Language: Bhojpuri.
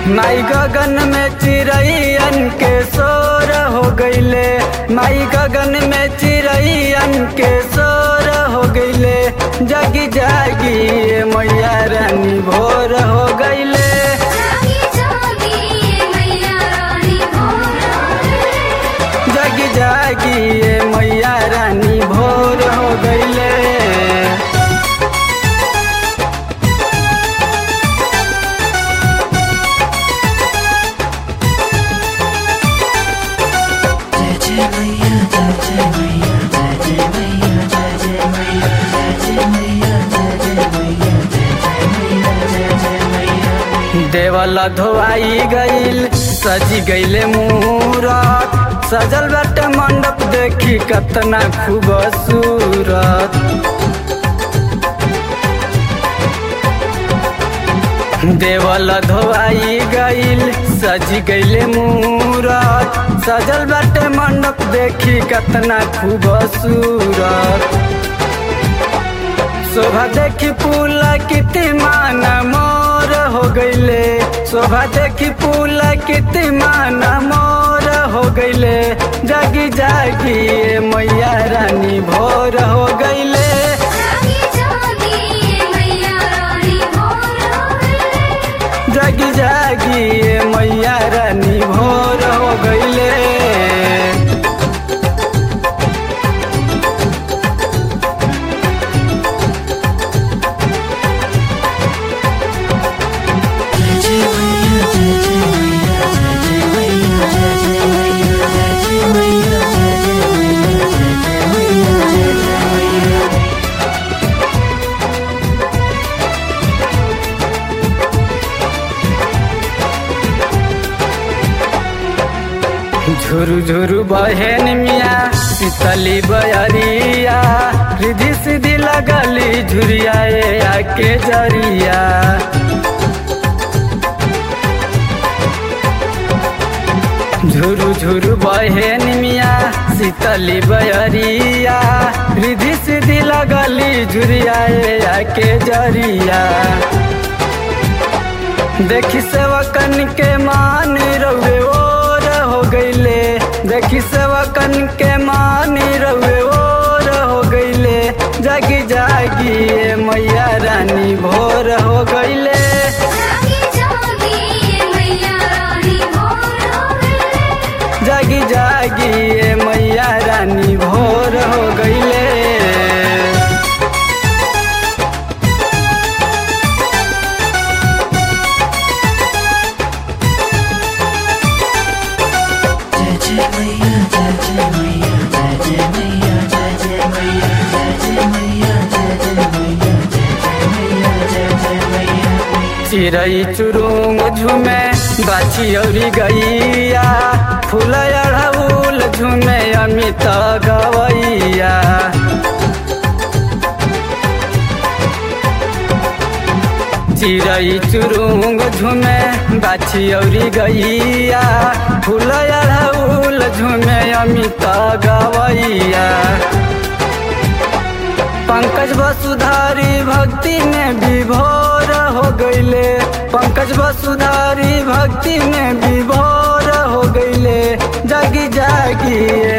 माई गगन में चिड़ैयन के शोर हो गईले माई गगन में चिड़ैयन के शोर हो गईले जगी जागी ये मैया रानी भोर हो गईले जागी जागी ये मैया रानी भोर जगी जागी ये मैया रानी भोर हो गईले देवल धोआई गईल सजी गईले मूरत सजल बाटे मंडप देखी कतना खूबसूरत देवल धोआई गईल सजी गईले मूरत सजल बाटे मंडप देखी कतना खूबसूरत शोभा देखी पुला किति माना मोर हो गईले शोभा देखी पुला किति माना मोर हो गईले जागी जागी ये मैया रानी भोर हो गईले जागी जागी ये मैया रानी भोर जागी जागी ये मैया रानी भोर हो गईले झुरु झुरु बहन मिया शीतली बयरिया रिधि सीधी लगली झुरिया ये आके जरिया झुरु झुरु बहन मिया शीतली बयरिया रिधि सीधी लगली झुरिया ये आके जरिया देखी सेवकन के मान रउे ओर हो गईले देखी सेवकन के मान रउे ओर हो गईले जागी जागी ये मैया रानी भोर हो गईले जागी जागी ये मैया रानी भोर जागी जागी ये मैया रानी भोर हो गईले चिड़ई चुरुंग झुमे बाछी औरी गैया फूल अड़हुल झुमे अमित गवैया चिड़ई चुरुंग झुमे बाछी औरी गैया फूल अड़हुल झुमे अमित गवैया पंकज वसुधारी भक्ति में विभोर हो गईले पंकज वसुधारी भक्ति में विभोर हो गईले जागी जागी ये